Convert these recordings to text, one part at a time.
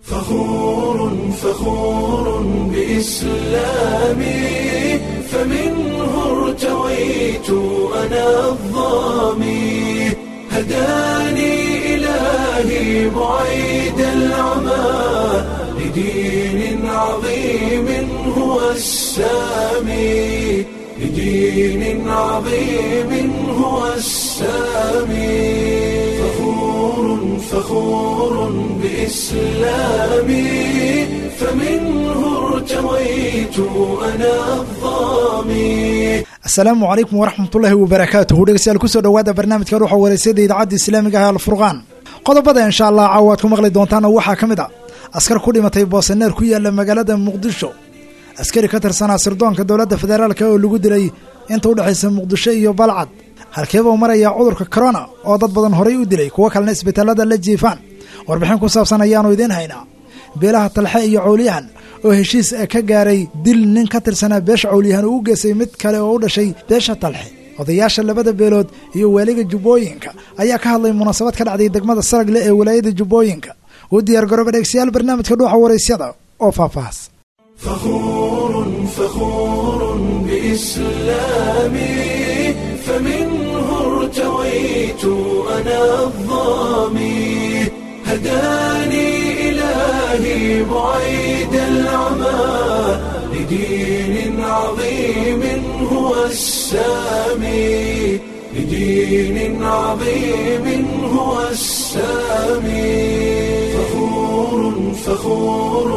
فخور فخور بإسلامي فمنه ارتويت أنا الظامي هداني إلهي بعيد العمى لدين عظيم هو السامي لدين عظيم هو السامي فخور فخور بإسلامي فمنه ارتويت أنا الظامي asalaamu calaykum waraxmatullaahi wabarakaatuhu dhegeystayaal kusoo dhowaada barnaamijka ruuxa wareysada idaacadda islaamiga ah alfurqaan qodobada insha allah caawa aad ku maqli doontaana waxaa ka mid a askar ku dhimatay boosaneer ku yaala magaalada muqdisho askari ka tirsanaa sirdoonka dowladda federaalk oo lagu dilay inta udhexaysa muqdisho iyo balcad halkeebuu marayaa cudurka corona oo dad badan horay u dilay kuwo kalena isbitaalada la jiifaan warbixin ku saabsan ayaanu idiin haynaa beelaha talxe iyo cowliyahan oo heshiis ka gaaray dil nin ka tirsanaa beesha cowliyahan uu u geystay mid kale oo u dhashay beesha talxe odayaasha labada beelood iyo waaliga jubbooyinka ayaa ka hadlay munaasabad ka dhacday degmada saragle ee walaayada jubbooyinka u diyaar garooba dhegeystayaal barnaamijka dhuuxa waraysyada oo faahfaahas فخور فخور بإسلامي فمنه ارتويت أنا الظامي هداني إلهي بعيد العمى لدين عظيم هو السامي لدين عظيم هو السامي فخور فخور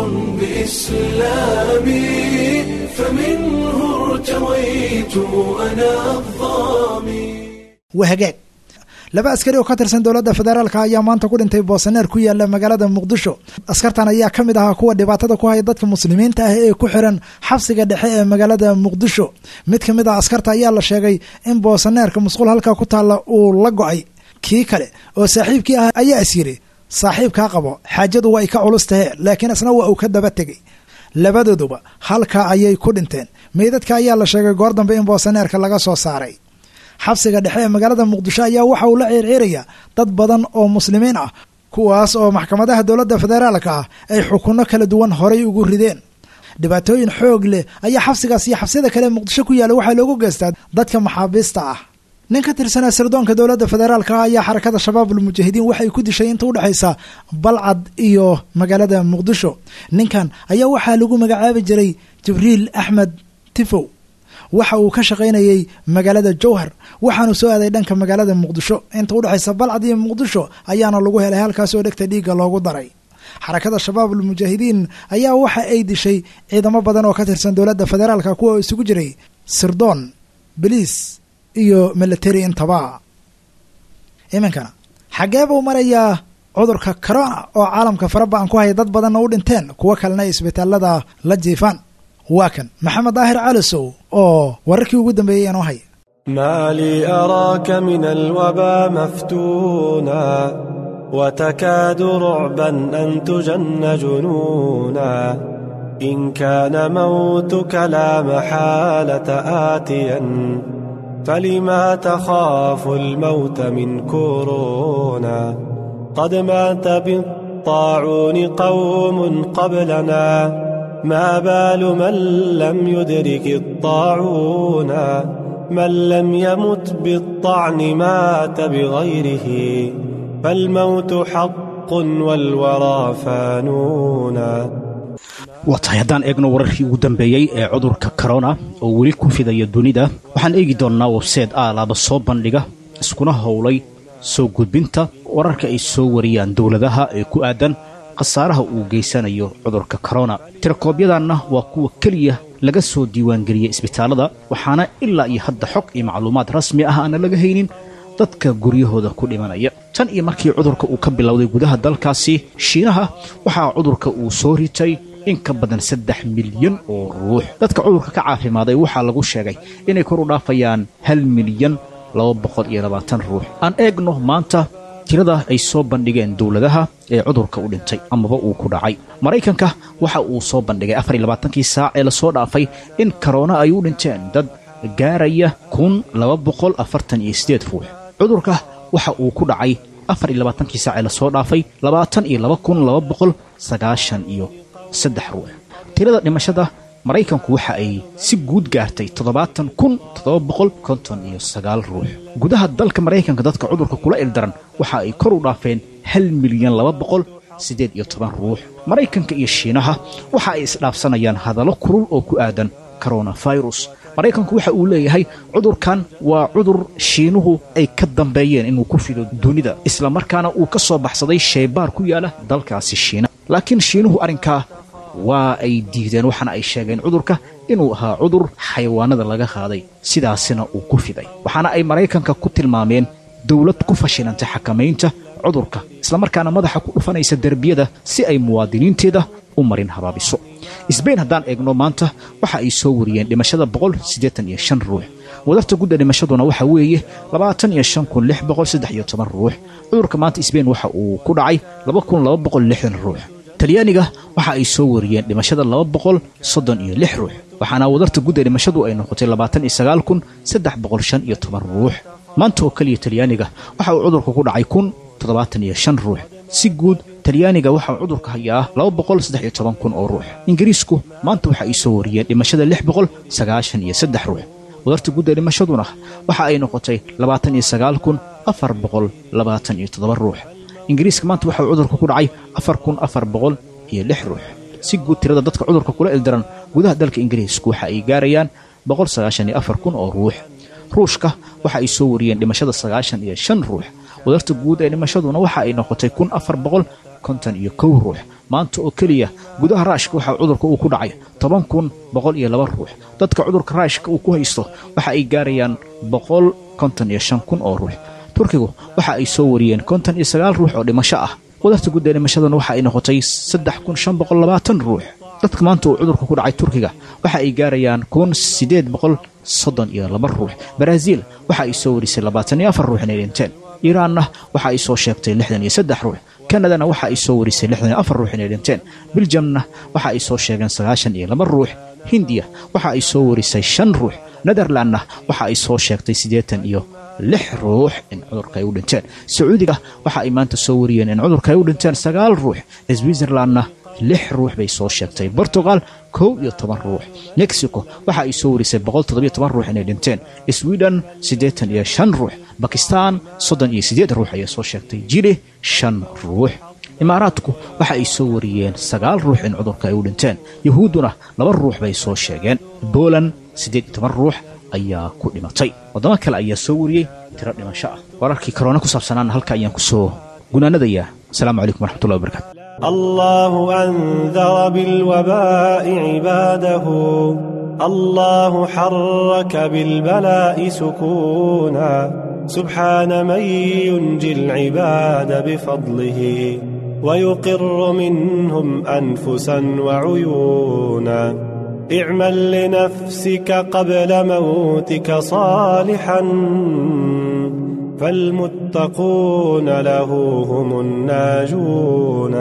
بإسلامي فمنه ارتويت أنا الظامي wahagaag laba askari oo ka tirsan dowladda federaalk ayaa maanta ku dhintay boosaneer ku yaala magaalada muqdisho askartan ayaa ka mid ahaa kuwa dhibaatada ku haya dadka muslimiinta ah ee ku xiran xabsiga dhexe ee magaalada muqdisho mid ka mid ah askarta ayaa la sheegay in boosaneerka musquul halkaa ku taalla uu la go-ay kii kale oo saaxiibkii ah ayaa is yiri saaxiibkaa qabo xaajadu waa ay ka culus tahe laakiin isna waa uu ka daba tegey labadooduba halkaa ayay ku dhinteen meydadka ayaa la sheegay goor dambe in boosaneerka laga soo saaray xabsiga dhexe ee magaalada muqdisho ayaa waxa uu la ceerceerayaa dad badan oo muslimiin ah kuwaas oo maxkamadaha dowladda federaalka ah ay xukunno kala duwan horay ugu rideen dhibaatooyin xoog leh ayaa xabsigaas iyo xabsiyada kale ee muqdisho ku yaalla waxaa loogu geystaa dadka maxaabiista ah nin ka tirsanaa sirdoonka dowladda federaalka ah ayaa xarakada shabaabul mujaahidiin waxay ku dishay inta udhexaysa balcad iyo magaalada muqdisho ninkan ayaa waxaa lagu magacaabi jiray jibriil axmed tifow waxa uu ka shaqaynayey magaalada jowhar waxaanu soo aaday dhanka magaalada muqdisho inta udhexaysa balcad iyo muqdisho ayaana lagu helay halkaas oo dhegta dhiigga loogu daray xarakada shabaabul mujaahidiin ayaa waxa ay dishay ciidamo badan oo ka tirsan dowladda federaalka kuwa oo isugu jiray sirdoon beliis iyo military intaba iminkana xaggee buu marayaa cudurka corona oo caalamka faraba-an ku haya dad badanna u dhinteen kuwo kalena ay isbitaalada la jiifaan waa kan maxamed daahir calisow oo wararkii ugu dambeeyey inoo haya ما لي أراك من الوبا مفتونا وتكاد رعبا أن تجن جنونا إن كان موتك لا محالة آتيا فلما تخاف الموت من كورونا قد مات بالطاعون قوم قبلنا ما بال من لم يدرك الطاعون من لم يمت بالطعن مات بغيره فالموت حق والورى فانونا waa tahay haddaan eegno wararkii ugu dambeeyey ee cudurka korona oo weli ku fidaya dunida waxaan eegi doonnaa webseed aalaaba soo bandhiga iskuna howlay soo gudbinta wararka ay soo wariyaan dowladaha ee ku aadan khasaaraha uu geysanayo cudurka korona tirakoobyadaanna waa kuwa keliya laga soo diiwaangeliyey isbitaallada waxaana ilaa iyo hadda xog iyo macluumaad rasmi ah aana laga haynin dadka guryahooda ku dhimanaya tan iyo markii cudurka uu ka bilowday gudaha dalkaasi shiinaha waxaa cudurka uu soo ritay in ka badan saddex milyan oo ruux dadka cudurka ka caafimaaday waxaa lagu sheegay inay kor u dhaafayaan hal milyan laba boqol iyo labaatan ruux aan eegno maanta tirada ay soo bandhigeen dowladaha ee cudurka u dhintay amaba uu ku dhacay maraykanka waxa uu soo bandhigay afar iyo labaatankii saac ee lasoo dhaafay in karoona ay u dhinteen dad gaaraya kun laba boqol afartan iyo siddeed ruux cudurka waxa uu ku dhacay afar iyo labaatankii saacee lasoo dhaafay labaatan iyo laba kun laba boqol sagaashan iyo saddex ruux tirada dhimashada maraykanku waxa ay si guud gaartay toddobaatan kun toddoba boqol konton iyo sagaal ruux gudaha dalka maraykanka dadka cudurka kula ildaran waxa ay kor u dhaafeen hal milyan laba boqol siddeed iyo toban ruux maraykanka iyo shiinaha waxa ay isdhaafsanayaan hadallo kulul oo ku aadan koronafirus maraykanku waxa uu leeyahay cudurkan waa cudur shiinuhu ay ka dambeeyeen inuu ku fido dunida isla markaana uu ka soo baxsaday shaybaar ku yaala dalkaasi shiina laakiin shiinuhu arrinkaa waa ay diideen waxaana ay sheegeen cudurka inuu ahaa cudur xayawaanada laga qaaday sidaasina uu ku fiday waxaana ay maraykanka ku tilmaameen dowlad ku fashilantay xakamaynta cudurka islamarkaana madaxa ku dhufanaysa derbiyada si ay muwaadiniinteeda u marin habaabiso sbain haddaan eegno maanta waxa ay soo wariyeen dhimashada boqol siddeetan iyo shan ruux wadarta gudda dhimashaduna waxa weeye labaatan iyo shan kun lix boqol saddex iyo toban ruux cudurka maanta sbain waxa uu ku dhacay laba kun laba boqol lixdan ruux talyaaniga waxa ay soo wariyeen dhimashada laba boqol soddon iyo lix ruux waxaana wadarta gudda dhimashadu ay noqotay labaatan iyo sagaal kun saddex boqol shan iyo toban ruux maanta oo keliya talyaaniga waxa uu cudurka ku dhacay kun toddobaatan iyo shan ruux si guud talyaaniga waxaa cudurka hayaa laba boqol saddex iyo toban kun oo ruux ingiriisku maanta waxa ay soo wariyeen dhimashada lix boqol sagaashan iyo saddex ruux wadarta gudda dhimashaduna waxa ay noqotay labaatan iyo sagaal kun afar boqol labaatan iyo toddoba ruux ingiriiska maanta waxa uu cudurka ku dhacay afar kun afar boqol iyo lix ruux si guud tirada dadka cudurka kula ildaran gudaha dalka ingiriisku waxa ay gaarayaan boqol sagaashan iyo afar kun oo ruux ruushka waxa ay soo wariyeen dhimashada sagaashan iyo shan ruux wadarta guud ee dhimashaduna waxa ay noqotay kun afar boqol konton iyo kow ruux maanta oo keliya gudaha raashka waxaa cudurka uu ku dhacay toban kun boqol iyo laba ruux dadka cudurka raashka uu ku haysto waxa ay gaarayaan boqol konton iyo shan kun oo ruux turkigu waxa ay soo wariyeen konton iyo sagaal ruux oo dhimasho ah wadarta guud ee dhimashaduna waxa ay noqotay saddex kun shan boqol labaatan ruux dadka maanta uu cudurka ku dhacay turkiga waxa ay gaarayaan kun siddeed boqol soddon iyo laba ruux baraaziil waxa ay soo warisay labaatan iyo afar ruux inay dhinteen iiraanna waxa ay soo sheegtay lixdan iyo saddex ruux kanadana waxa ay soo warisay lixdan iyo afar ruux inay dhinteen biljamna waxa ay soo sheegeen sagaashan iyo laba ruux hindiya waxa ay soo warisay shan ruux netherlandna waxa ay soo sheegtay siddeetan iyo lix ruux in cudurka ay u dhinteen sacuudiga waxa ay maanta soo wariyeen in cudurka ay u dhinteen sagaal ruux switzerlandna lix ruux bay soo sheegtay bortugal kow iyo toban ruux mexico waxa ay soo warisay boqol toddobiyo toban ruux inay dhinteen sweden siddeetan iyo shan ruux bakistan soddon iyo siddeed ruux ayay soo sheegtay jili shan ruux imaaraadku waxa ay soo wariyeen sagaal ruux in cudurka ay u dhinteen yahuudduna laba ruux bay soo sheegeen boland siddeed iyo toban ruux ayaa ku dhimatay waddamo kale ayaa soo wariyey tiro dhimasho ah wararkii karoona ku saabsanaana halka ayaan ku soo gunaanadayaa asalaamu calaykum waraxmatullahi wabarakatu الله أنذر بالوباء عباده الله حرك بالبلاء سكونا سبحان من ينجي العباد بفضله ويقر منهم أنفسا وعيونا اعمل لنفسك قبل موتك صالحا فالمتقون له هم الناجون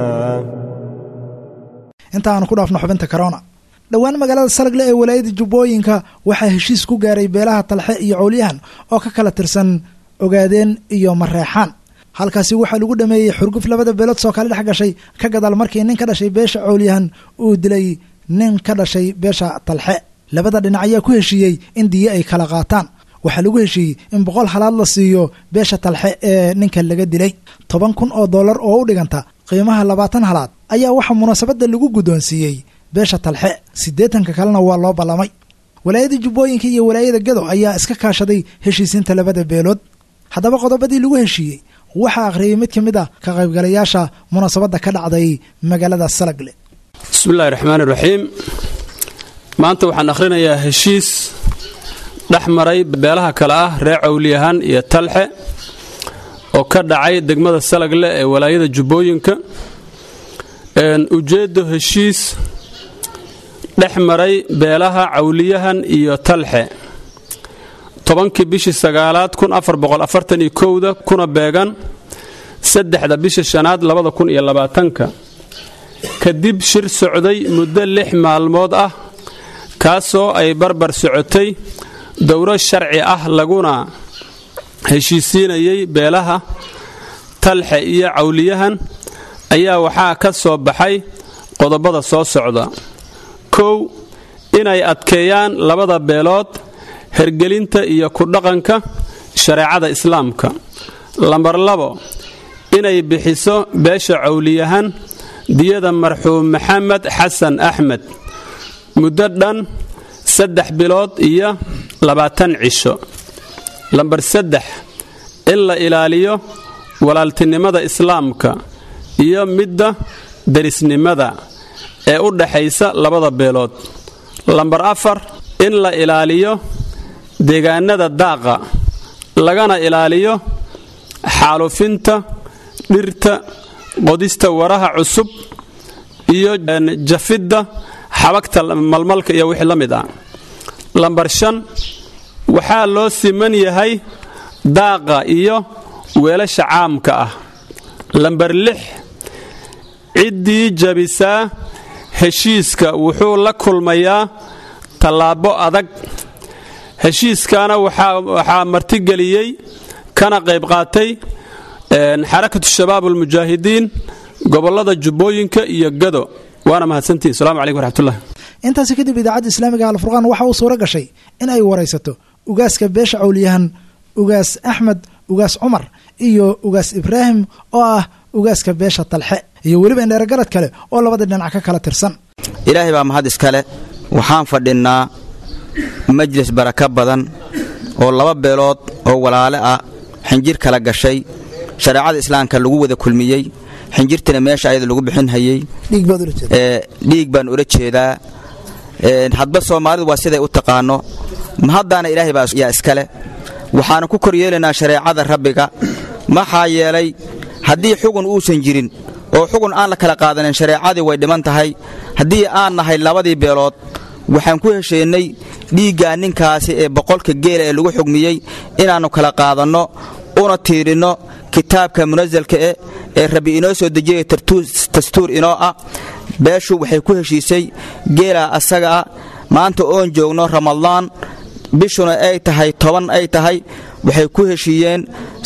inta aanu ku dhaafno xubinta corona dhowaan magaalada salagle ee walaayada jubbooyinka waxaa heshiis ku gaaray beelaha talxe iyo cowlyahan oo ka kala tirsan ogaadeen iyo mareexaan halkaasi waxaa lagu dhameeyey xurguf labada beelood soo kale dhex gashay ka gadaal markii nin ka dhashay beesha cowlyahan uu dilay nin ka dhashay beesha talxe labada dhinac ayaa ku heshiiyey in diyo ay kala qaataan waxaa lagu heshiiyey in boqol halaad la siiyo beesha talxe ee ninka laga dilay toban kun oo dollar oo u dhiganta qiimaha labaatan halaad ayaa waxaa munaasabadda lagu guddoonsiiyey beesha talxe siddeetanka kalena waa loo ballamay walaayada jubbooyinka iyo walaayada gado ayaa iska kaashaday heshiisiinta labada beelood haddaba qodobadii lagu heshiiyey waxaa akhriyey mid ka mid a ka qaybgalayaasha munaasabadda ka dhacday magaalada salagle bismillahi raxmaan iraxiim maanta waxaan akhrinayaa heshiis dhex maray beelaha kale ah reer cawliyahaan iyo talxe oo ka dhacay degmada salagle ee walaayada jubbooyinka ujeeddo heshiis dhex maray beelaha cawliyahan iyo talxe tobankii bishii sagaalaad da kuna beegan saddexda bisha shanaad labadakuniyolabaatanka kadib shir socday muddo lix maalmood ah kaasoo ay barbar socotay dowro sharci ah laguna heshiisiinayay beelaha talxe iyo cawliyahan ayaa waxaa ka soo baxay qodobada soo socda kow inay adkeeyaan labada beelood hergelinta iyo ku dhaqanka shareecada islaamka lambar labo inay bixiso beesha cawliyahan diyada marxuum maxamed xasan axmed muddo dhan saddex bilood iyo labaatan cisho lambar saddex in la ilaaliyo walaaltinimada islaamka iyo midda derisnimada ee u dhaxaysa labada beelood lambar afar in la ilaaliyo deegaanada daaqa lagana ilaaliyo xaalufinta dhirta qodista waraha cusub iyo jafidda xabagta malmalka iyo wixii la mid ah lambar shan waxaa loo siman yahay daaqa iyo weelasha caamka ah lambar lix ciddii jabisaa heshiiska wuxuu la kulmayaa tallaabo adag heshiiskaana waxaa martigeliyey kana qayb qaatay xarakatu shabaab almujaahidiin gobollada jubbooyinka iyo gado waana mahadsantihin salamu calaykum waraxmatullah intaasi kadib idaacadda islaamiga alfurqaan waxa uu suuro gashay in ay waraysato ugaaska beesha cawliyahan ugaas axmed ugaas cumar iyo ugaas ibraahim oo ah ugaaska beesha talxe iyo weliba indheerogarad kale oo labada dhinac ka kala tirsan ilaahay baa mahad iskale waxaan fadhinnaa majlis baraka badan oo laba beelood oo walaale ah xinjir kala gashay shareecada islaamka lagu wada kulmiyey xinjirtana meesha ayada lagu bixinhayey dhiig baan ula jeedaa hadba soomaalidu waa siday u taqaano mahaddaana ilaahay baa yaa iskale waxaana ku kor yeelaynaa shareecada rabbiga maxaa yeelay haddii xugun uusan jirin oo xugun aan la kala qaadanin shareecadii way dhiman tahay haddii aan nahay labadii beelood waxaan ku hesheennay dhiiggaa ninkaasi ee boqolka geela ee lagu xugmiyey inaannu kala qaadanno una tiirinno kitaabka munasalka eh ee rabbi inoo soo dejiyay dastuur inoo ah beeshu waxay ku heshiisay geelaa asaga ah maanta oon joogno ramadaan bishuna ay tahay toban ay tahay waxay ku heshiiyeen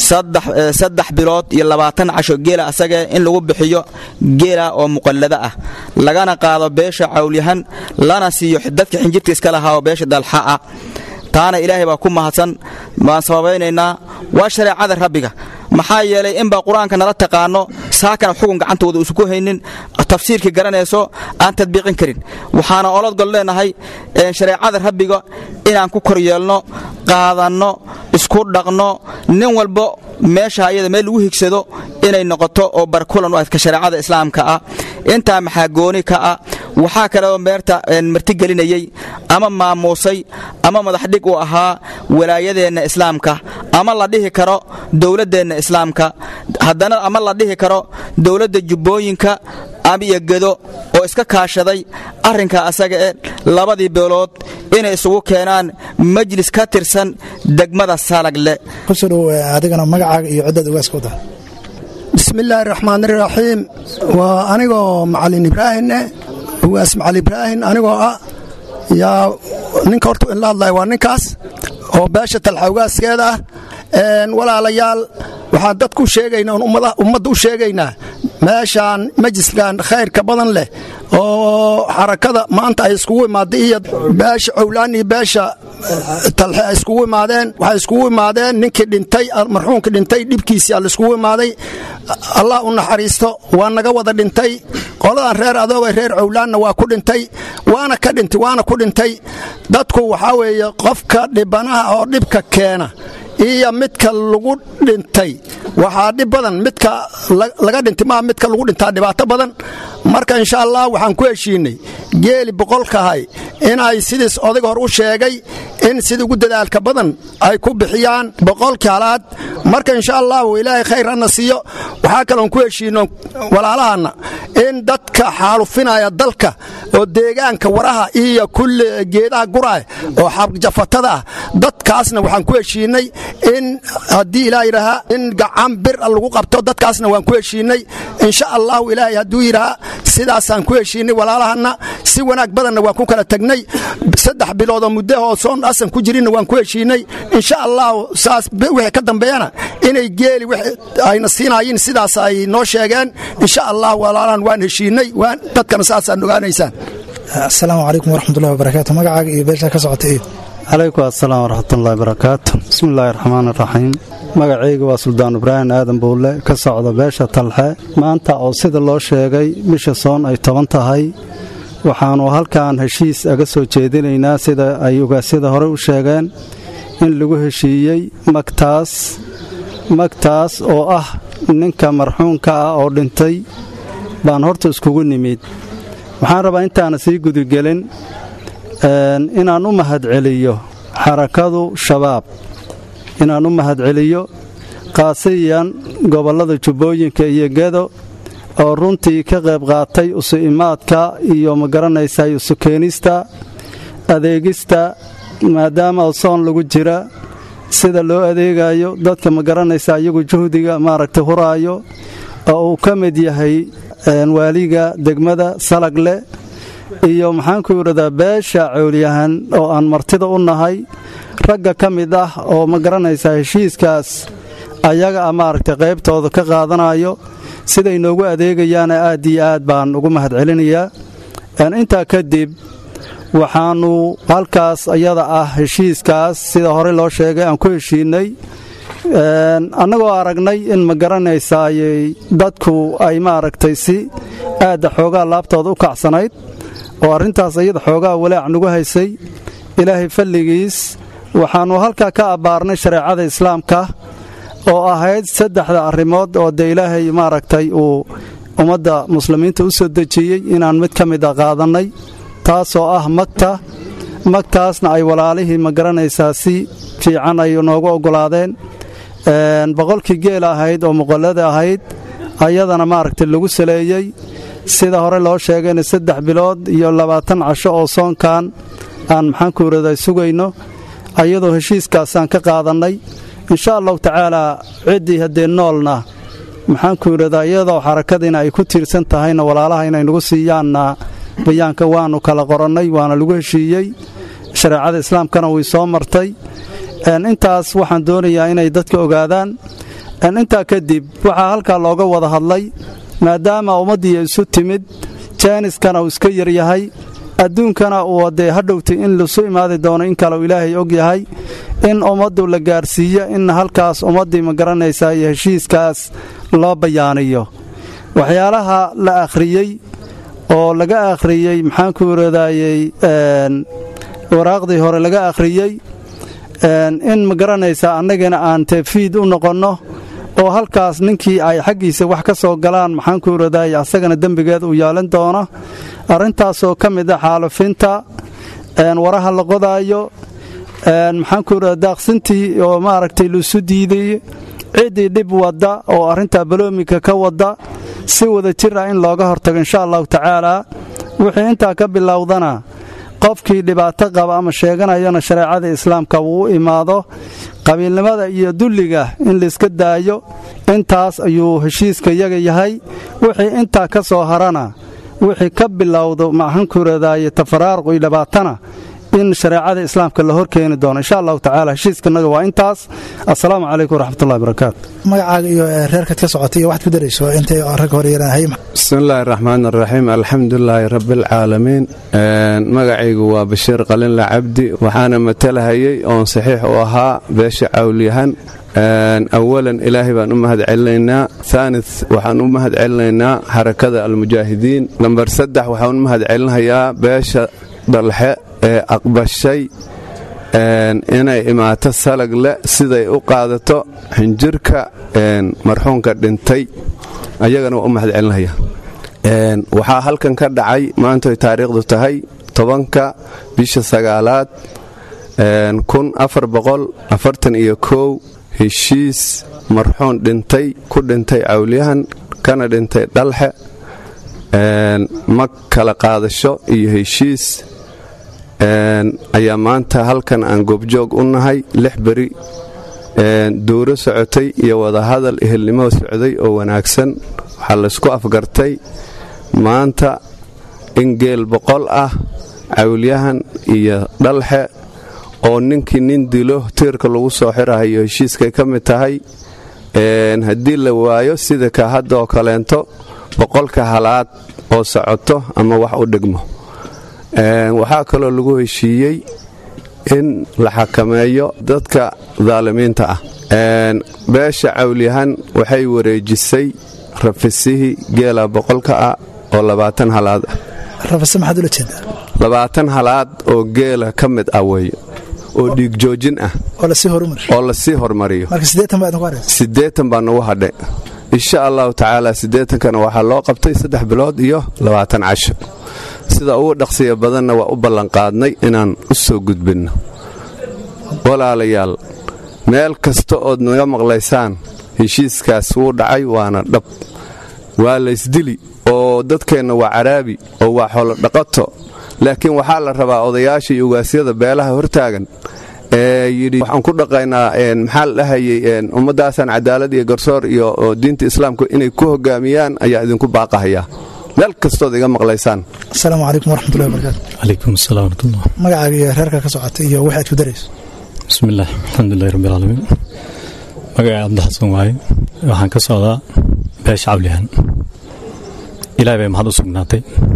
saddex bilood iyo labaatan casho geela asagae in lagu bixiyo geela oo muqallado ah lagana qaado beesha cawlyahan lana siiyo dadka xinjirta iska lahaa oo beesha dalxa ah taana ilaahay baa ku mahadsan waan sababaynaynaa waa shareecada rabbiga maxaa yeelay inbaa qur-aanka nala taqaano saakana xugun gacantooda uusan haynin tafsiirkii garanayso aan tadbiiqin karin waxaana olodgol leenahay shareecada rabbiga inaan ku kor yeelno qaadanno isku dhaqno nin walbo meesha ayada meel lagu higsado inay noqoto oo barkulan u adka shareecada islaamka ah intaa maxaa gooni ka ah waxaa kaleoo meerta martigelinayey ama maamuusay ama madaxdhig u ahaa walaayadeenna islaamka ama la dhihi karo dowladdeenna islaamka haddana ama la dhihi karo dowladda jubbooyinka iyo gedo oo iska kaashaday arrinka asaga ee labadii beelood inay isugu keenaan majlis ka tirsan degmada salagle kusoo dhow adigana magacaaga iyo ciddaad ugaaskooda bismillaahi raxmaan iraxiim waa anigoo macalin ibraahine ugaas macalin ibraahin anigoo ah yaa ninka horta inla hadlaya waa ninkaas oo beesha talxa ugaaskeeda ah walaalayaal waxaan dadku sheegaynaa ummadda u sheegaynaa meeshaan majliskan khayrka badan leh oo xarakada maanta ay iskugu imaadday iyo beesha cowlaan iyo beesha talxe ay iskugu imaadeen waxay iskugu imaadeen ninkii dhintay marxuumkii dhintay dhibkiisii alla iskugu imaaday allah u naxariisto waa naga wada dhintay qoladan reer adoobay reer cowlaanna waa ku dhintay waana ka dhintay waana ku dhintay dadku waxaa weeye qofka dhibanaha oo dhibka keena iyo midka lagu dhintay waxaa dhib badan midka laga dhintay maa midka lagu dhintaa dhibaato badan marka insha allah waxaan ku heshiinay geeli boqolkahay inay sidiis odayga hor u sheegay in sida ugu dadaalka badan ay ku bixiyaan boqolkii halaad marka insha allahu ilaahay khayr hana siiyo waxaa kaloon ku heshiino walaalahanna in dadka xaalufinaya dalka oo deegaanka waraha iyo kulli geedaha guraah oo xabjafatada ah dadkaasna waxaan ku heshiinay in haddii ilaah yidhaahaa in gacan bir lagu qabto dadkaasna waan ku heshiinay insha allahu ilaahay hadduu yidhahaa sidaasaan ku heshiinay walaalahanna si wanaag badanna waan ku kala tegnay saddex biloodoo muddaoo soon asan ku jirinna waan ku heshiinay insha allahu saas wixii ka dambeeyana inay geeli ayna siinayin sidaas ay noo sheegeen insha allah walaalaan waan heshiinay dadkana saasaad ogaanaysaan asalaamu calaykum waraxmatullahi wabarakaatu magacaaga iyo beesha ka socota iyo calaykum asalaam waraxmatullahi barakaatu bismillaahi raxmaan raxiim magacayga waa suldaan ibraahim aadan buulle ka socda beesha talxe maanta oo sida loo sheegay bisha soon ay toban tahay waxaannu halkan heshiis aga soo jeedinaynaa sida ay ogaasyada hore u sheegeen in lagu heshiiyey magtaas magtaas oo ah ninka marxuunka ah oo dhintay baan horta iskugu nimid waxaan rabaa intaana sii gudigelin inaan u mahadceliyo xarakadu shabaab inaan u mahadceliyo qaasiyan gobollada jubbooyinka iyo gedo oo runtii ka qayb qaatay usu imaadka iyo magaranaysa isu keenista adeegista maadaama soon lagu jira sida loo adeegayo dadka magaranaysa iyagu juhdiga maaragtay huraayo oo uu ka mid yahay waaliga degmada salagle iyo maxaanku yidhahdaa beesha cowlyahan oo aan martida u nahay ragga ka mid ah oo ma garanaysaa heshiiskaas ayaga a maaragtay qaybtooda ka qaadanayo siday noogu adeegayaana aad iyo aad baan ugu mahadcelinayaa intaa kadib waxaannu halkaas ayada ah heshiiskaas sida horey loo sheegay aan ku heshiinay annagoo aragnay in ma garanaysaayey dadku ay maaragtay si aadda xoogaa laabtooda u kacsanayd oo arrintaas ayada xoogaa walaac nagu haysay ilaahay falligiis waxaannu halkaa ka abbaarnay shareecada islaamka oo ahayd saddexda arrimood oo dee ilaahay maaragtay uu ummadda muslimiinta u soo dejiyey inaan mid ka mid a qaadannay taasoo ah magta magtaasna ay walaalihii ma garanaysaa si fiican ay noogu oggolaadeen boqolkii geel ahayd oo muqallada ahayd ayadana maaragtay lagu saleeyey sida hore loo sheegayna saddex bilood iyo labaatan casho oo soonkan aan maxaanku yidhahdaa sugayno ayadoo heshiiskaasaan ka qaadannay insha allahu tacaalaa ciddii haddee noolna maxaanku yidhahdaa iyadoo xarakadiina ay ku tiirsan tahayna walaalaha inay nagu siiyaanna bayaanka waannu kala qorannay waana lagu heshiiyey shareecada islaamkana way soo martay intaas waxaan doonayaa inay dadka ogaadaan intaa kadib waxaa halkaa looga wada hadlay maadaama ummaddii isu timid jaaniskana uu iska yaryahay adduunkana uu dee hadhowtay in lasu imaadi doono in kale uu ilaahay og yahay in ummaddu la gaarsiiyo in halkaas ummaddii ma garanaysaa iyo heshiiskaas loo bayaaniyo waxyaalaha la akhriyey oo laga akhriyey maxaanku yidhahdaayey waraaqdii hore laga akhriyey in ma garanaysaa annagana aan tefiid u noqonno oo halkaas ninkii ay xaggiisa wax ka soo galaan maxaanku yidhahdaay asagana dembigeed uu yeelan doono arrintaasoo ka mid a xaalufinta waraha la qodaayo maxaanku yidhahda daaqsintii oo maaragtay laisu diiday ciddii dhib wadda oo arrintaa baloomika ka wadda si wada jir ah in looga hortago insha allahu tacaalaa wixii intaa ka bilowdana qofkii dhibaato qaba ama sheeganayana shareecada islaamka wuu u imaado qabiilnimada iyo dulliga in layska daayo intaas ayuu heshiiska yaga yahay wixii intaa ka soo harana wixii ka bilowdo maxaankuradaaye tafaraaruq iyo dhibaatana in shareecada islaamka la horkeeni doono insha allahu tacala heshiiskanaga waa intaas assalaamu calaykum waraxmatullahi barakaatu magacaaga iyo reerkaad ka socotay iyo waxaad ku darayso intay ragga hore yarahay bismillaahi raxmaan raxiim alxamdulilaahi rabbialcaalamiin magacaygu waa bashiir qalinla cabdi waxaana matalahayey oon saxiix u ahaa beesha cawlyahan awalan ilaahay baan u mahad celinaynaa aani waxaan u mahad celinaynaa xarakada almujaahidiin lambar saddex waxaan u mahad celinayaa beesha dhalxe ee aqbashay inay imaato salagle siday u qaadato xinjirka marxuunka dhintay ayagana waa u mahad celinaya waxaa halkan ka dhacay maantoy taariikhdu tahay tobanka bisha sagaalaad iyo kow heshiis marxuun dhintay ku dhintay cawlyahan kana dhintay dhalxe mag kala qaadasho iyo heshiis ayaa maanta halkan aan goobjoog u nahay lix beri duuro socotay iyo wadahadal ehelnimo socday oo wanaagsan waxaa laysku afgartay maanta in geel boqol ah cawlyahan iyo dhalxe oo ninkii nin dilo tiirka lagu soo xirahayo heshiiskay ka mid tahay haddii la waayo sida ka hadda oo kaleento boqolka halaad oo socoto ama wax u dhigmo waxaa kaloo lagu heshiiyey in la xakameeyo dadka daalimiinta ah beesha cawlyahan waxay wareejisay rafisihii geela boqolka ah oo labaatan halaad ah labaatan halaad oo geela ka mid ah weeye oo dhiigjoojin ah oo lasii hormariyo siddeetan baa nagu hadhe insha allahu tacaala siddeetankana waxaa loo qabtay saddex bilood iyo labaatan casho sida ugu dhaqsiya badanna waa u ballanqaadnay inaan u soo gudbinno walaalayaal meel kasta ood naga maqlaysaan heshiiskaas wuu dhacay waana dhab waa laysdili oo dadkeenna waa caraabi oo waa xoolodhaqato laakiin waxaa la rabaa odayaasha iyo ugaasyada beelaha hortaagan ee yidhi waxaan ku dhaqaynaa maxaa la dhahayay ummaddaasaan cadaalad iyo garsoor iyo diinta islaamka inay ku hogaamiyaan ayaa idinku baaqahayaa meel kastood iga maqlaysaan asalaamu calaykum waraxmatullahi wabarakaatu calaykum asalaam waraxmatullah magacaaga iyo reerka ka socota iyo waxaad ku darayso bismillaah alxamdulilahi rabbi alcaalamiin magacay cabdixasan waaye waxaan ka socdaa beesha cablihan ilahay bay maxad u sugnaatay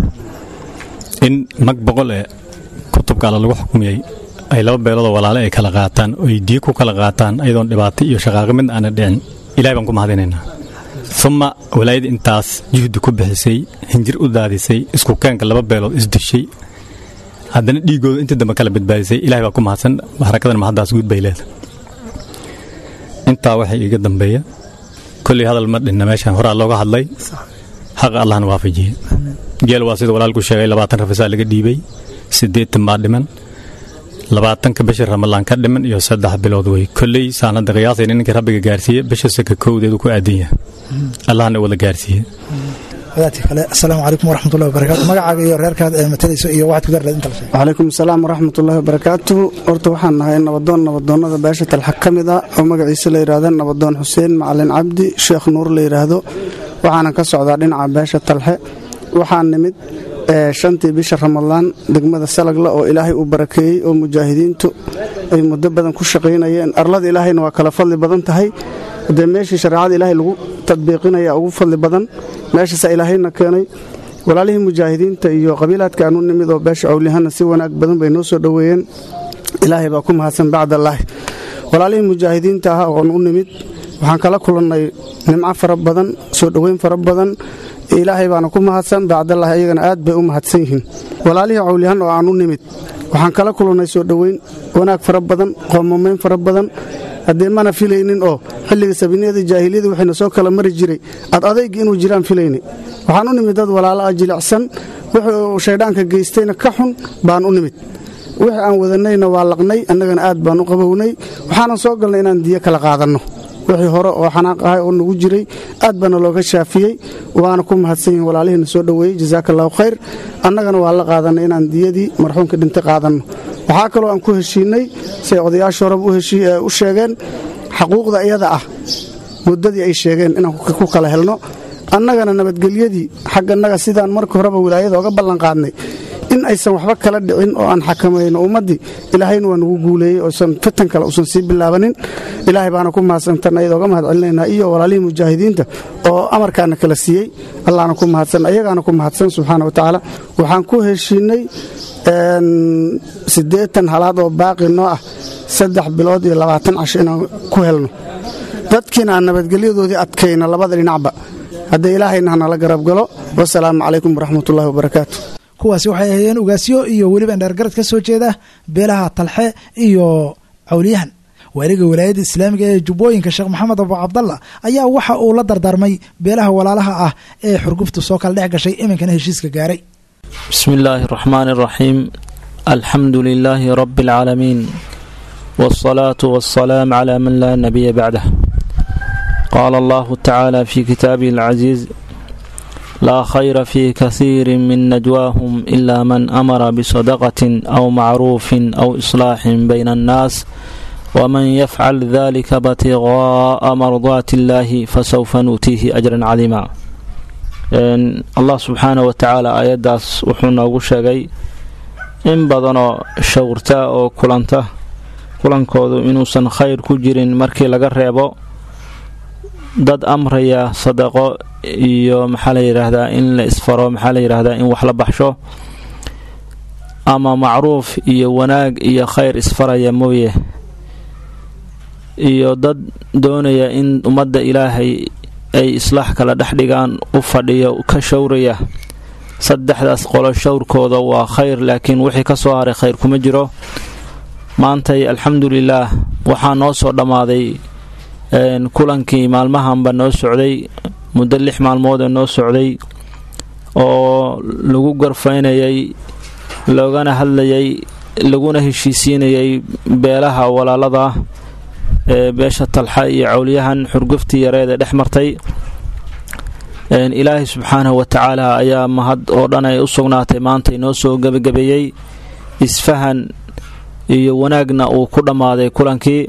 in mag boqol ee kutubka alla lagu xukumiyey ay laba beeloodoo walaale ay kala qaataan oo ay diig ku kala qaataan ayadoon dhibaato iyo shaqaaqi mid aana dhicin ilahay baan ku mahadinaynaa uma walaayada intaas juhdi ku bixisay hinjir u daadisay isku keenka laba beelood isdishay haddana dhiigooda intii dambe kala badbaadisay ilahay baa ku mahadsan harakadan mahaddaas guud bay leedahay intaa waxay iga dambeeya kolley hadal ma dhinna meeshan horaa looga hadlay xaqa allahna waafajiye geel waa sida walaalku sheegay labaatan rafisaa laga dhiibay siddeetan baa dhiman labaatanka bisha ramalaan ka dhiman iyo saddex bilood wey kolley saanada qiyaasayna ninka rabbiga gaarsiiye bisha saka kowdeedu ku aadan yahay allahna wada gaarsiiye wadaadka kale asalaamu calaykum waraxmatullahi wabarakaatu magacaaga iyo reerkaad ee matalayso iyo waxaad ku darleed inta la sheegay wacalaykum asalaam waraxmatullaahi wabarakaatuhu horta waxaan nahay nabadoon nabadoonnada beesha talxa ka mid ah oo magaciisa la yidhaahda nabadoon xuseen macalin cabdi sheekh nuur la yidhaahdo waxaana ka socdaa dhinaca beesha talxe waxaan nimid shantii bisha ramadaan degmada salagla oo ilaahay uu barakeeyey oo mujaahidiintu ay muddo badan ku shaqaynayeen arlada ilaahayna waa kala fadli badan tahay dee meeshii shareecada ilaahay lagu tadbiiqinaya ugu fadli badan meeshaasaa ilaahayna keenay walaalihii mujaahidiinta iyo qabiilaadka aanu nimid oo beesha awlihana si wanaag badan bay noo soo dhoweeyeen ilaahay baa ku mahadsan bacdallaahi walaalihii mujaahidiinta ah oon u nimid waxaan kala kulannay nimco fara badan soo dhoweyn fara badan ilaahay baana ku mahadsan bacdallahi ayagana aad bay u mahadsan yihiin walaalihii cawlihan oo aan u nimid waxaan kala kulannay soo dhoweyn wanaag fara badan qoomamayn fara badan haddee mana filaynin oo xilliga sabiniyada jaahiliyada waxayna soo kala mari jiray ad adayga inuu jiraan filayni waxaan u nimid dad walaalo ah jilicsan wuxuu shaydhaanka geystayna ka xun baan u nimid wixii aan wadanayna waa laqnay annagana aad baan u qabownay waxaanan soo galnay inaan diyo kala qaadanno wixii hore oo xanaaq ahay oo nagu jiray aad baana looga shaafiyey waana ku mahadsan yihin walaalihiina soo dhoweeyey jasaaka allahu khayr annagana waa la qaadanay inaan diyadii marxuumka dhintay qaadanno waxaa kaloo aan ku heshiinay siay odayaasha horeba u sheegeen xaquuqda iyada ah muddadii ay sheegeen inaan ku kala helno annagana nabadgelyadii xaggannaga sidaan marka horeba wilaayada oga ballanqaadnay in aysan waxba kala dhicin oo aan xakamayno ummaddii ilaahayna waa nagu guuleeyey oosan fitan kale usan sii bilaabanin ilaahay baana ku mahadsantan ayada oga mahad celinaynaa iyo walaalihii mujaahidiinta oo amarkaana kala siiyey allahna ku mahadsan ayagaana ku mahadsan subxaana wa tacaala waxaan ku heshiinay siddeetan halaad oo baaqi noo ah saddex bilood iyo labaatan casho inaan ku helno dadkiina aan nabadgelyadoodii adkayno labada dhinacba haddee ilaahayna hanala garab galo wasalaamu calaykum waraxmatullahi wabarakaatu kuwaasi waxay ahaayeen ugaasyo iyo weliba indheergarad ka soo jeeda beelaha talxe iyo cawliyahan waaliga walaayadda islaamiga ee jubbooyinka sheekh maxamed abu cabdalla ayaa waxa uu la dardaarmay beelaha walaalaha ah ee xurguftu soo kala dhex gashay iminkana heshiiska gaaray بسم الله الرحمن الرحيم الحمد لله رب العالمين والصلاة والسلام على من لا نبي بعده قال الله تعالى في كتابه العزيز لا خير في كثير من نجواهم إلا من أمر بصدقة أو معروف أو إصلاح بين الناس ومن يفعل ذلك ابتغاء مرضات الله فسوف نؤتيه أجرا عظيما allah subxaana wa tacaala aayaddaas wuxuu noogu sheegay in badanoo shawrta oo kulanta kulankoodu inuusan khayr ku jirin markii laga reebo dad amraya sadaqo iyo maxaa la yidhaahdaa in la isfaro maxaa la yidhaahdaa in wax la baxsho ama macruuf iyo wanaag iyo khayr isfaraya mooye iyo dad doonaya in ummadda ilaahay ay islaax kala dhex dhigaan u fadhiyo ka showraya saddexdaas qolo showrkooda waa khayr laakiin wixii ka soo haray khayr kuma jiro maantay alxamdulilaah waxaa noo soo dhammaaday kulankii maalmahanba noo socday muddo lix maalmood ee noo socday oo lagu garfaynayay loogana hadlayay laguna heshiisiinayay beelaha walaalada ee beesha talxa iyo cawliyahan xurguftii yareeda dhex martay ilaahay subxaanahu wa tacaala ayaa mahad oo dhan ay u sugnaatay maanta inoo soo gebagabeeyey isfahan iyo wanaagna uu ku dhammaaday kulankii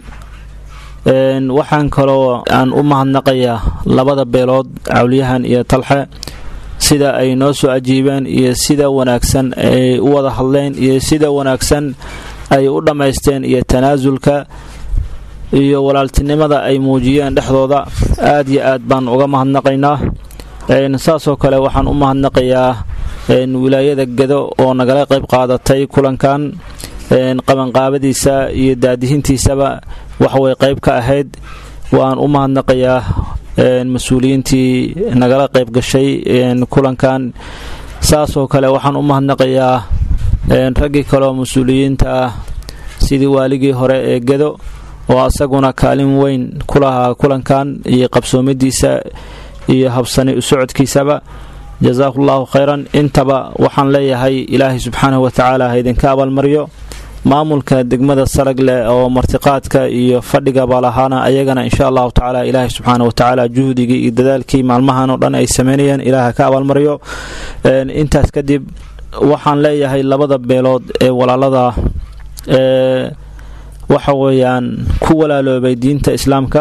waxaan kaloo aan u mahadnaqayaa labada beelood cawliyahan iyo talxe sida ay noo soo ajiibeen iyo sida wanaagsan ay u wada hadleen iyo sida wanaagsan ay u dhammaysteen iyo tanaasulka iyo walaaltinimada ay muujiyeen dhexdooda aad iyo aad baan uga mahadnaqaynaa saasoo kale waxaan u mahadnaqayaa wilaayada gedo oo nagala qayb qaadatay kulankan qabanqaabadiisa iyo daadihintiisaba waxway qayb ka ahayd waan u mahadnaqayaa mas-uuliyiintii nagala qayb gashay kulankan saasoo kale waxaan u mahadnaqayaa raggii kaleoo mas-uuliyiinta ah sidii waaligii hore ee gedo oo asaguna kaalin weyn ku lahaa kulankan iyo qabsoomidiisa iyo habsani u socodkiisaba jasaahu llahu khayran intaba waxaan leeyahay ilaahay subxaanahu wa tacaala ha idinka abaalmaryo maamulka degmada sarag leh oo martiqaadka iyo fadhigaba lahaana ayagana insha allahu tacaala ilaahay subxaana wa tacaala juhdigii iyo dadaalkii maalmahan oo dhan ay sameynayeen ilaah ha ka abaalmaryo intaas kadib waxaan leeyahay labada beelood ee walaalada ee waxa weeyaan ku walaaloobay diinta islaamka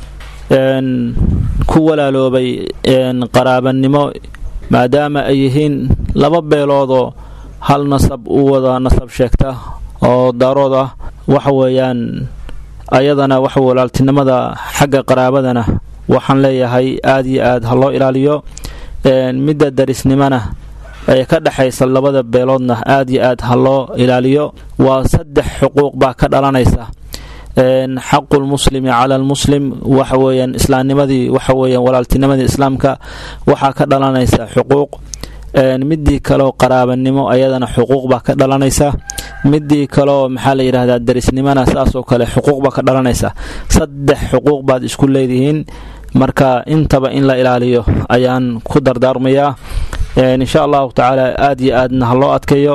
ku walaaloobay qaraabanimo maadaama ay yihiin laba beeloodoo hal nasab u wada nasab sheegta oo daarood ah waxa weeyaan ayadana waxa walaaltinimada xagga qaraabadana waxaan leeyahay aad iyo aad ha loo ilaaliyo midda darisnimona ee ka dhexaysa labada beeloodna aad iyo aad ha loo ilaaliyo waa saddex xuquuq baa ka dhalanaysa xaqu lmuslimi cala almuslim waxa weeyaan islaamnimadii waxa weeyaan walaaltinimadii islaamka waxaa ka dhalanaysa xuquuq midii kaleo qaraabanimo ayadana xuquuq baa ka dhalanaysa midii kaleo maxaa la yidhahdaa darisnimona saasoo kale xuquuq baa ka dhalanaysa saddex xuquuq baad isku leedihiin marka intaba in la ilaaliyo ayaan ku dardaarmayaa insha allahu tacaala aad iyo aadna ha loo adkeeyo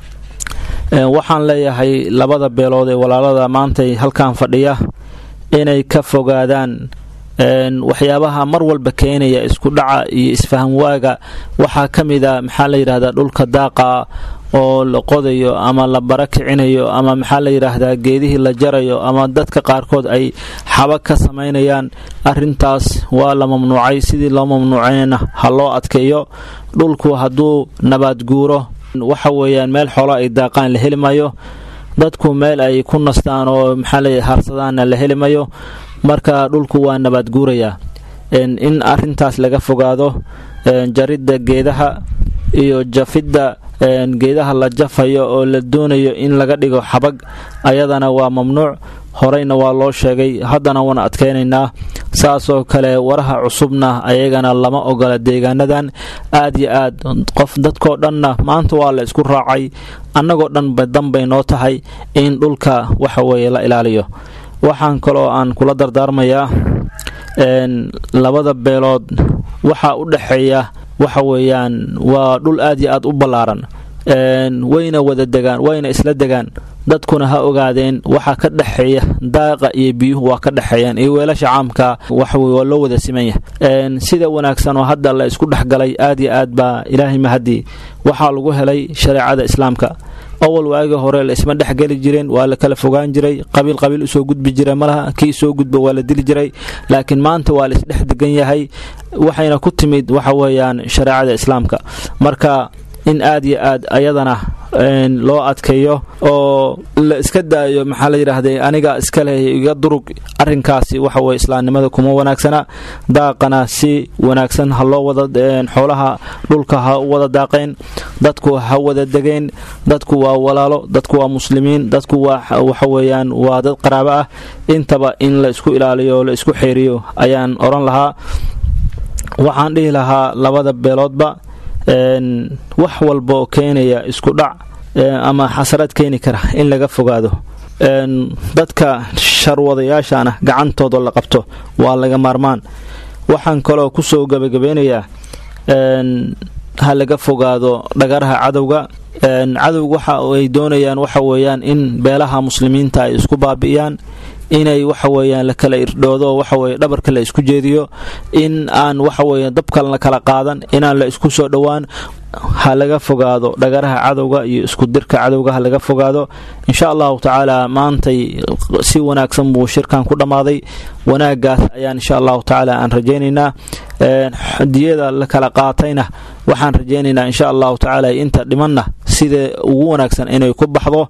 waxaan leeyahay labada beelood ee walaalada maantay halkan fadhiya inay ka fogaadaan waxyaabaha mar walba keenaya isku dhaca iyo isfaham waaga waxaa ka mid a maxaa la yidhahdaa dhulka daaqa oo la qodayo ama la bara kicinayo ama maxaa la yidhaahdaa geedihii la jarayo ama dadka qaarkood ay xabag ka samaynayaan arintaas waa la mamnuucay sidii loo mamnuucayna ha loo adkeeyo dhulku hadduu nabaad guuro waxa weeyaan meel xolo ay daaqaan la heli mayo dadku meel ay ku nastaan oo maxaa la harsadaanna la heli mayo marka dhulku waa nabaad guurayaa in arintaas laga fogaado jaridda geedaha iyo jafidda geedaha la jafayo oo la doonayo in laga dhigo xabag ayadana waa mamnuuc horeyna waa loo sheegay haddana waan adkaynaynaa saasoo kale waraha cusubna ayagana lama ogola deegaanadan aad yo aad qof dadkoo dhanna maanta waa la isku raacay annagoo dhanba danbay noo tahay in dhulka waxa weeye la ilaaliyo waxaan kaloo aan kula dardaarmayaa labada beelood waxaa u dhexeeya waxa weeyaan waa dhul aad yo aad u ballaaran wayna wada degaan wayna isla degaan dadkuna ha ogaadeen waxaa ka dhexeeya daaqa iyo biyuhu waa ka dhexeeyaan iyo weelasha caamka waxaweye waa loo wada simanya sida wanaagsan oo hadda la isku dhexgalay aad yo aad baa ilaahay mahadii waxaa lagu helay shareecada islaamka awal waagi hore laisma dhexgeli jireen waa la kala fogaan jiray qabiil qabiil usoo gudbi jira malaha kii soo gudba waa la dili jiray laakiin maanta waa la isdhex degan yahay waxayna ku timid waxa weeyaan shareecada islaamka marka in aad iyo aad ayadana loo adkeeyo oo la iska daayo maxaa la yidhaahday aniga iska leh iga durug arinkaasi waxa weye islaamnimada kuma wanaagsana daaqana si wanaagsan ha loo wada xoolaha dhulka ha u wada daaqeen dadku ha wada degeen dadku waa walaalo dadku waa muslimiin dadku waa waxa weeyaan waa dad qaraabo ah intaba in la isku ilaaliyo o la isku xeeriyo ayaan oran lahaa waxaan dhihi lahaa labada beeloodba wax walba oo keenaya isku dhac ama xasarad keeni kara in laga fogaado dadka sharwadayaashana gacantooda la qabto waa laga maarmaan waxaan kaloo kusoo gabagabeynayaa ha laga fogaado dhagaraha cadowga cadowga waxa ay doonayaan waxa weeyaan in beelaha muslimiinta ay isku baabi'iyaan inay waxa weeyaan la kala irdhoodo waxaweye dhabarka la isku jeediyo in aan waxaweye dabka la kala qaadan inaan la isku soo dhowaan ha laga fogaado dhagaraha cadowga iyo isku dirka cadowga ha laga fogaado insha allahu tacaala maantay si wanaagsan buu shirkan ku dhammaaday wanaagaas ayaan insha allahu tacaala aan rajaynaynaa diyada la kala qaatayna waxaan rajaynaynaa insha allahu tacaala inta dhimanna sida ugu wanaagsan inay ku baxdo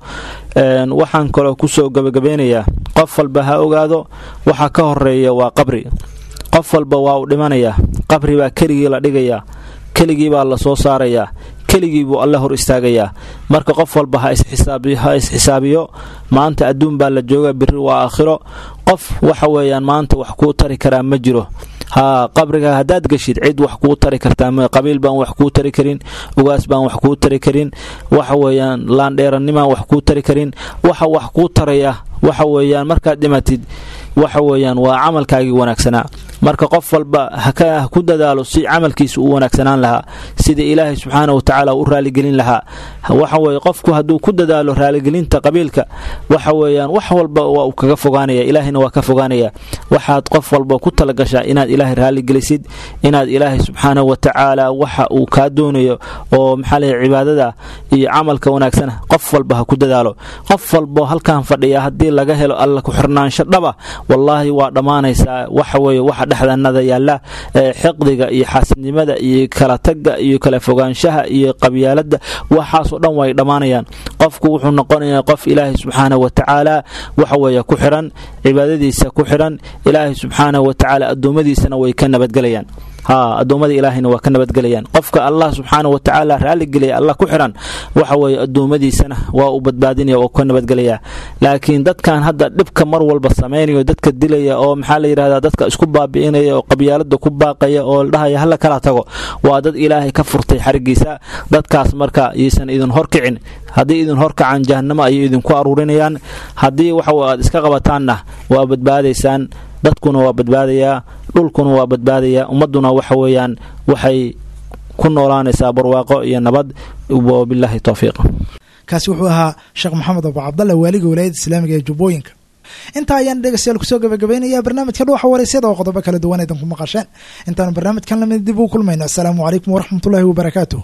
waxaan kaloo kusoo gabagabeynayaa qof walba ha ogaado waxa ka horeeya waa qabri qof walba waa uu dhimanayaa qabri baa keligii la dhigayaa keligii baa la soo saarayaa keligii buu alle hor istaagayaa marka qof walba ha isxisaabiyo maanta adduun baa la jooga biri waa aakhiro qof waxa weeyaan maanta wax kuu tari karaa ma jiro ha qabriga haddaad geshid cid wax kuu tari kartaa qabiil baan wax kuu tari karin ugaas baan wax kuu tari karin waxa weeyaan laandheeranimaan wax kuu tari karin waxa wax kuu taraya waxa weeyaan markaad dhimatid waxa weeyaan waa camalkaagii wanaagsanaa marka qof walba ha ku dadaalo si camalkiisa u wanaagsanaan lahaa sida ilaahay subxaana wa tacaala u raaligelin lahaa waxa weye qofku hadduu ku dadaalo raaligelinta qabiilka waxa weeyaan wax walba waa uu kaga fogaanaya ilaahayna waa ka fogaanaya waxaad qof walba ku talagashaa inaad ilaahay raaligelisid inaad ilaahay subxaana wa tacaala waxa uu kaa doonayo oo maxaa leh cibaadada iyo camalka wanaagsana qof walba ha ku dadaalo qof walbo halkan fadhiya haddii laga helo alla ku xirnaansho dhaba wallaahi waa dhammaanaysaa waxa weeye waxa dhexdanada yaalla xiqdiga iyo xaasidnimada iyo kala tagga iyo kala fogaanshaha iyo qabyaaladda waxaasoo dhan way dhammaanayaan qofku wuxuu noqonayaa qof ilaahay subxaana wa tacaala waxa weeye ku xiran cibaadadiisa ku xiran ilaahay subxaana wa tacaala addoommadiisana way ka nabadgelayaan ha addoommada ilaahayna waa ka nabadgelayaan qofka allah subxaana wa tacaala raalligelaya allah ku xiran waxa weeye addoommadiisana waa uu badbaadinaya oo ka nabadgelaya laakiin dadkan hadda dhibka mar walba samaynayo dadka dilaya oo maxaa la yidhahdaa dadka isku baabi'inaya oo qabyaalada ku baaqaya oo ladhahaya hala kala tago waa dad ilaahay ka furtay xarigiisa dadkaas marka yaysan idin horkicin haddii idin horkacaan jahannamo ayay idinku aruurinayaan haddii waxa aad iska qabataanna waa badbaadaysaan dadkuna waa badbaadayaa dhulkuna waa badbaadayaa ummadduna waxa weeyaan waxay ku noolaanaysaa barwaaqo iyo nabad wabilaahi towfiiq kaasi wuxuu ahaa sheekh maxamed abu cabdalla waaliga walaayadda islaamiga ee jubbooyinka intaa ayaan dhegeystayaal kusoo gabagabaynayaa barnaamijka dhuuxa waraysyada oo qodobo kala duwan aydan ku maqasheen intaanu barnaamijkan lamid dib uu kulmayno assalaamu calaykum waraxmatullaahi wabarakaatuh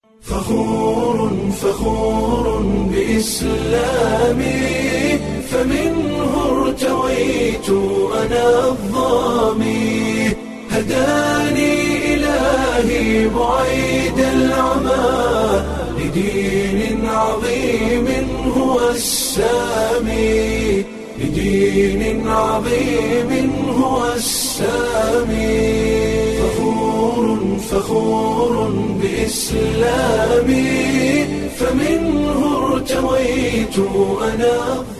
فخور فخور بإسلامي فمنه ارتويت أنا الظامي هداني إلهي بعيد العمى لدين عظيم هو السامي لدين عظيم هو السامي فخور فخور بإسلامي فمنه ارتويت أنا